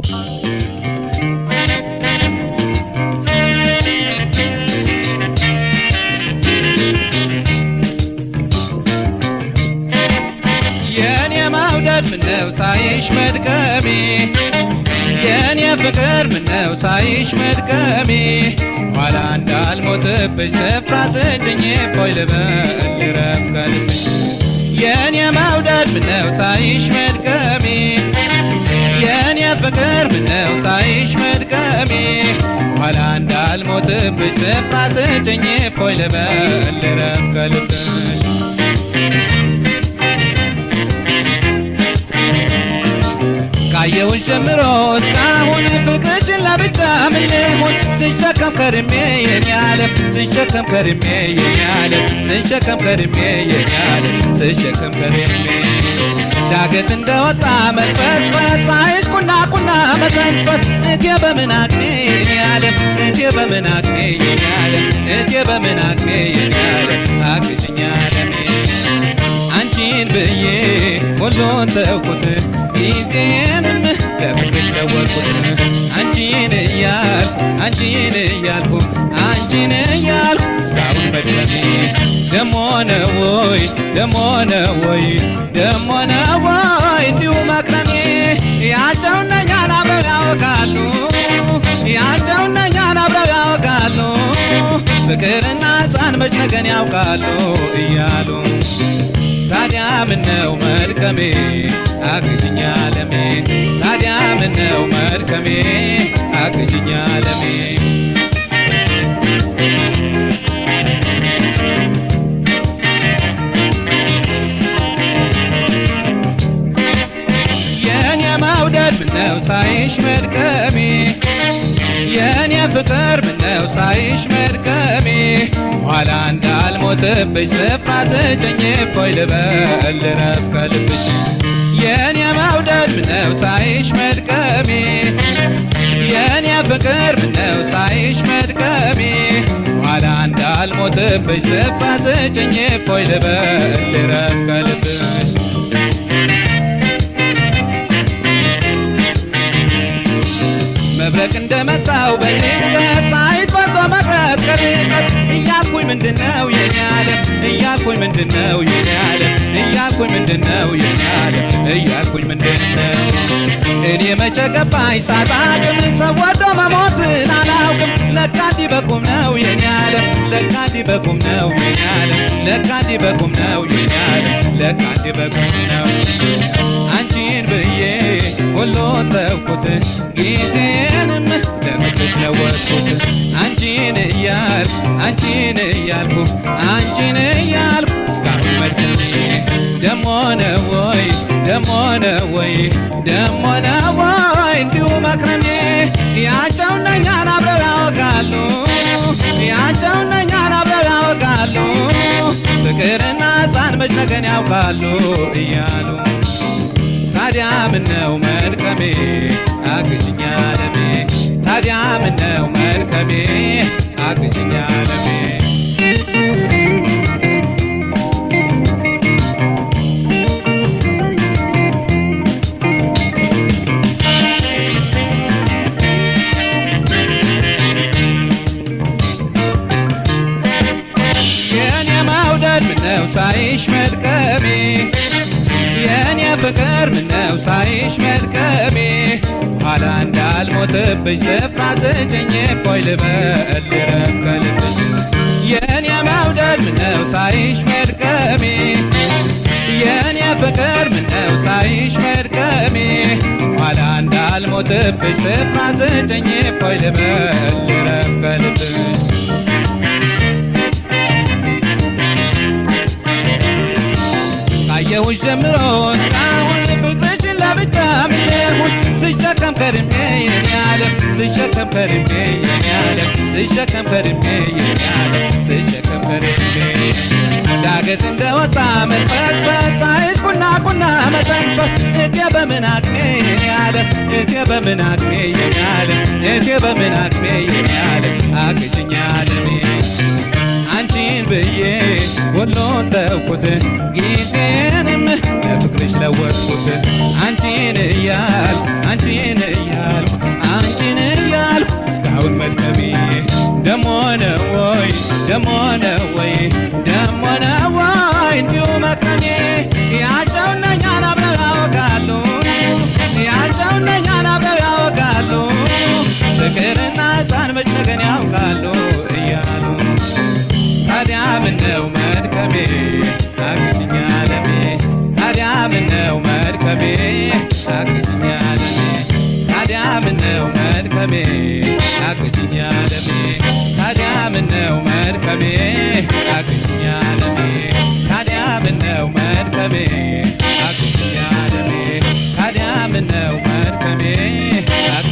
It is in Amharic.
የኔ መውደድ ምነው ሳይሽ መድከሜ የኔ ፍቅር ምነው ሳይሽ መድከሜ ኋላ እንዳልሞትብሽ ስፍራ ስጭኝ ፎይ ልበል ልረፍ ከልብሽ የኔ መውደድ ምነው ሳይሽ መድከሜ የኔ ፍቅር ምነው ሳይሽ መድከሜ ኋላ እንዳልሞትብሽ ስፍራ ስጭኝ ፎይ ልበል ልረፍ ከልብሽ ካየሁሽ ጀምሮ እስካሁን ፍቅርሽን ለብቻ ምን ልሁን ስሸከም ከርሜ የኔ ዓለም ስሸከም ከርሜ የኔ ዓለም ስሸከም ከርሜ የኔ ዓለም ስሸከም ከርሜ ዳገት እንደወጣ መንፈስፈስ ሳይሽ ቁና ቁና መተንፈስ እቴ በምን አቅሜ የኔ ዓለም እቴ በምን አቅሜ የኔ ዓለም እቴ በምን አቅሜ የኔ ዓለም አግዥኝ ዓለሜ አንቺን ብዬ ሁሉን ተውኩት ጊዜንም ለፍቅርሽ ለወጥኩት አንቺን እያልኩ አንቺን እያልኩ አንቺን እያልኩ እስካሁን መድረሜ ደሞ ነው ወይ ደሞ ነው ወይ ደሞ ነው ወይ እንዲሁ መክረሜ ያቸውና እኛን አብረው ያወቃሉ ያቸውና እኛን አብረው ያወቃሉ ፍቅርና ሕፃን መች ነገን ያውቃሉ እያሉ ታዲያ ምነው መድከሜ አግዥኝ ዓለሜ ታዲያ ምነው መድከሜ አግዥኝ ዓለሜ የኔ መውደድ ምነው ሳይሽ መድከሜ የኔ ፍቅር ምነው ሳይሽ መድከሜ ኋላ እንዳልሞትብሽ ስፍራ ስጭኝ ፎይ ልበል ልረፍ ከልብሽ የኔ መውደድ ምነው ሳይሽ መድከሜ የኔ ፍቅር ምነው ሳይሽ መድከሜ ኋላ እንዳልሞትብሽ ስፍራ ስጭኝ ፎይ ልበል ልረፍ ከልብሽ መብረቅ እንደመጣው በድንገት ሳይፈጾ መቅረት ከርቀት እያልኩኝ ምንድነው የኔ ዓለም እያልኩኝ ምንድነው የኔ ዓለም እያልኩኝ ምንድነው የኔ ዓለም እያልኩኝ ምንድነው እኔ መቼ ገባኝ ሳጣቅም ሰው ወዶ መሞትን አላውቅም ለካ እንዲህ በቁም ነው የኔ ዓለም ለካ እንዲህ በቁም ነው የኔ ዓለም ለካ እንዲህ በቁም ነው የኔ ዓለም ለካ እንዲህ በቁም ነው አንቺን ብዬ ሁሉን ተውኩት ጊዜንም ለፍቅርሽ ለወጥኩት አንቺን እያልኩ አንቺን እያልኩ አንቺን እያልኩ እስካሁን መድከሜ ደሞ ነው ወይ ደሞ ነው ወይ ደሞ ነው ወይ እንዲሁ መክረሜ ያቸውና እኛን አብረው ያወቃሉ ያቸውና እኛን አብረው ያወቃሉ ፍቅርና ሕፃን መች ነገን ያውቃሉ እያሉ ታዲያ ምነው መድከሜ አግዥኝ ዓለሜ ታዲያ ምነው መድከሜ አግዥኝ ዓለሜ የኔ መውደድ ምነው ሳይሽ መድከሜ የኔ ፍቅር ምነው ሳይሽ መድከሜ ኋላ እንዳልሞትብሽ ስፍራ ስጭኝ ፎይ ልበል ልረፍ ከልብሽ የኔ መውደድ ምነው ሳይሽ መድከሜ የኔ ፍቅር ምነው ሳይሽ መድከሜ ኋላ እንዳልሞትብሽ ስፍራ ስጭኝ ፎይ ልበል ልረፍ ከልብሽ ካየሁሽ ጀምሮ እስካሁን ፍቅርሽን ለብቻ ምን ልሁን ስሸከም ከርሜ የኔ ዓለም ስሸከም ከርሜ የኔ ዓለም ስሸከም ከርሜ የኔ ዓለም ስሸከም ከርሜ ዳገት እንደወጣ መንፈስፈስ ሳይሽ ቁና ቁና መተንፈስ እቴ በምን አቅሜ የኔ ዓለም እቴ በምን አቅሜ የኔ ዓለም እቴ በምን አቅሜ የኔ ዓለም አግዥኝ ዓለሜ አንቺን ብዬ ሁሉን ተውኩት ጊዜንም ለፍቅርሽ ለወጥኩት አንቺን እያል አንቺን እያል ይሁን መድከሜ ደሞ ነው ወይ ደሞ ነው ወይ ደሞ ነው ወይ እንዲሁ መክረሜ ያቸውና እኛን አብረው ያወጋሉ ያቸውና እኛን አብረው ያወጋሉ ፍቅርና ሕፃን መች ነገን ያውቃሉ እያሉ ታዲያ ምነው መድከሜ አግዥኝ ዓለሜ ታዲያ ምነው መድከሜ አግዥኝ ዓለሜ ታዲያ ምነው መድከሜ አግዥኝ ዓለሜ ታዲያ ምነው መድከሜ አግዥኝ ዓለሜ ታዲያ ምነው መድከሜ አግዥኝ ዓለሜ ታዲያ ምነው መድከሜ